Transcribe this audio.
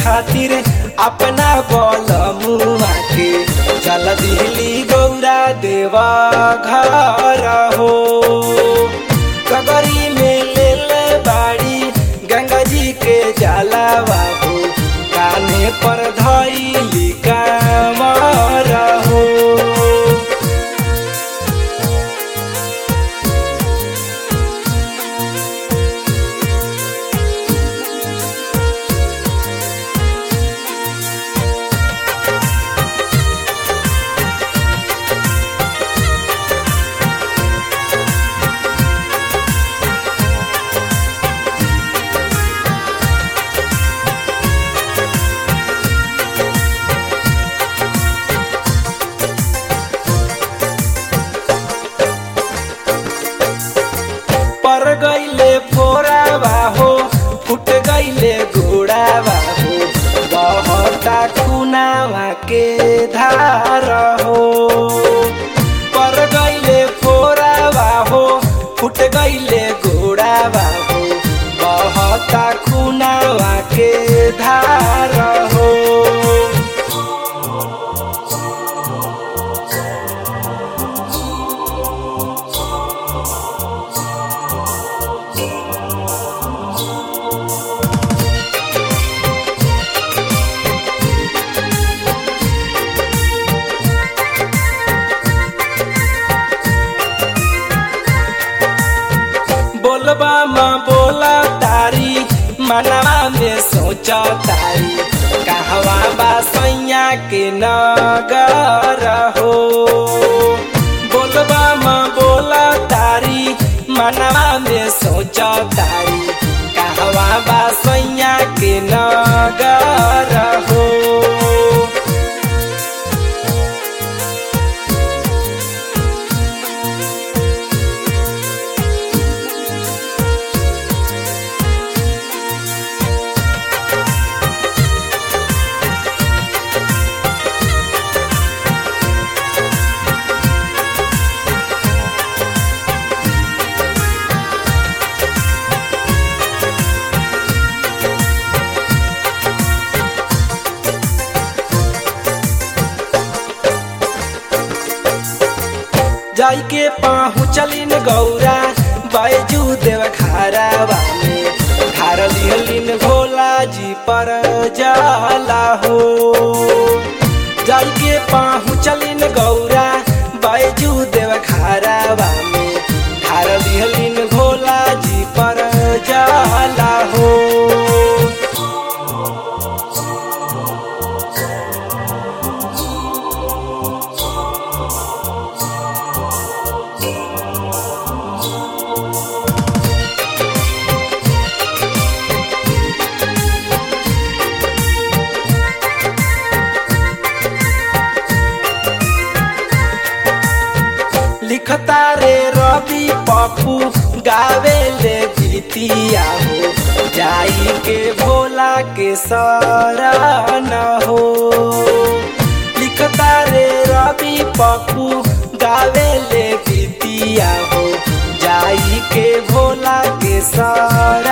खातिर अपना बल मुआ के चल दिली गौरा देवा घर हो कगरी में ले ले बाड़ी गंगा जी के जाला बाबू काने पर धैली कामर हो पर गईले फोरावा हो फुट गईले घोड़ावा हो बहता खुनावा के धार हो पर गईले फोरावा हो फुट गईले घोड़ावा हो बहता खुनावा के धार हो बोलबा माँ बोला तारी मनवा में सोचा तारी कहवा बा सैया के नगर हो बोलबा माँ बोला तारी मनवा में सोचा तारी कहवा बा सैया के नगर हो जाई के पहुँचलिन गौरा बैजू देव खारावा में खार लिहलिन भोला जी पर जाला हो जाई के पहुँचलिन गौरा बैजू देव खारावा में खार लिहलिन भोला जी पर जाला हो लिखता रे रवि पप्पू गावे ले गीतिया हो जाई के भोला के शरण हो लिखता रे रवि पप्पू गावे ले गीतिया हो जाई के भोला के शरण